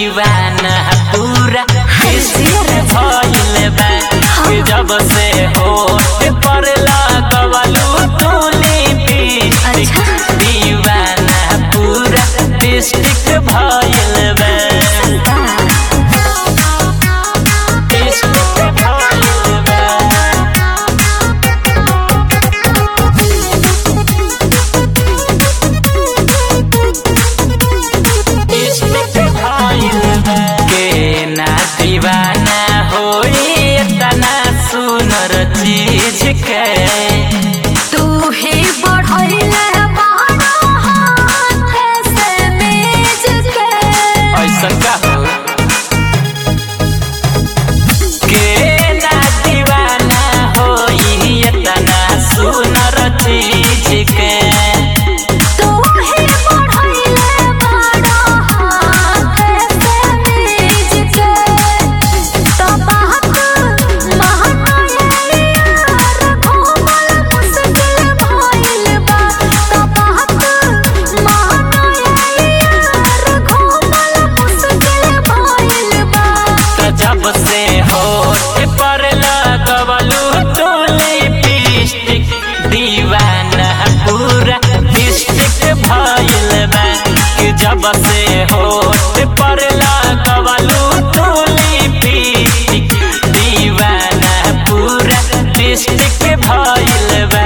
दीवाना पूरा विस्मित भइल बा कि जब से होठ पर लगवलू तू लिपस्टिक दीवाना पूरा डिस्ट्रिक्ट भइल बा डिस्ट्रिक्ट भइल बा के ना दीवाना होई तना सुनर चीज के तू ही बढ़ैले बाड़ा हाथ से मेज के ऐसा का हो के ना दीवाना होई तना सुनर चीज के तू ही बढ़ैले बाड़ा हाथ से मेज के तो बात महनाए यार घूमल मुश्किल भइल बा तो बात महनाए यार घूमल मुश्किल भइल बा त जब से होठ पर लगवलू तू लिपस्टिक दीवाना पूरा डिस्ट्रिक्ट भइल बा कि जब से होठ पर लगवलू तू लिपस्टिक दीवाना पूरा डिस्ट्रिक्ट भइल बा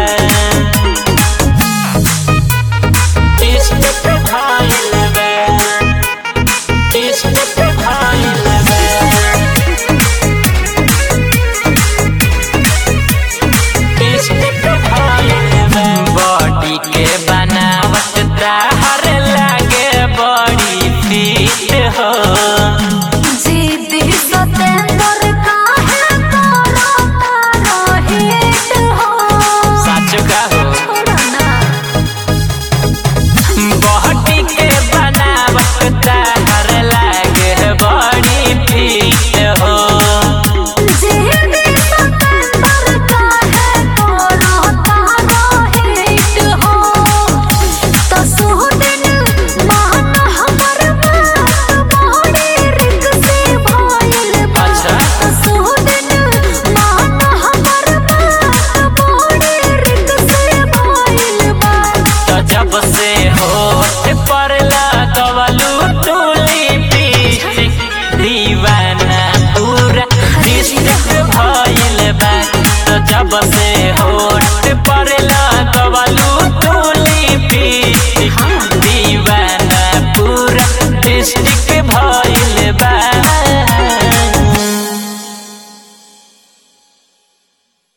डिस्ट्रिक्ट भइल बा डिस्ट्रिक्ट भइल बा बॉडी के बनावट ताहर लागे बड़ी फिट हो जीती सतेंद्र काहे करो तारो हिट हो सच का हो छोड़ो ना बॉडी के बनावट ताहर लागे बड़ी फिट हो जीती सतेंद्र काहे करो तारो हिट हो तो सुदिन मान हमर बात बड़ी रिक्सी भइल बा अच्छा। तो सुदिन मान हमर बात बड़ी रिक्सी भइल बा तो जब से होठ पर लगवलू तू लिपस्टिक दीवाना पूरा डिस्ट्रिक्ट भइल बा तो जब से हो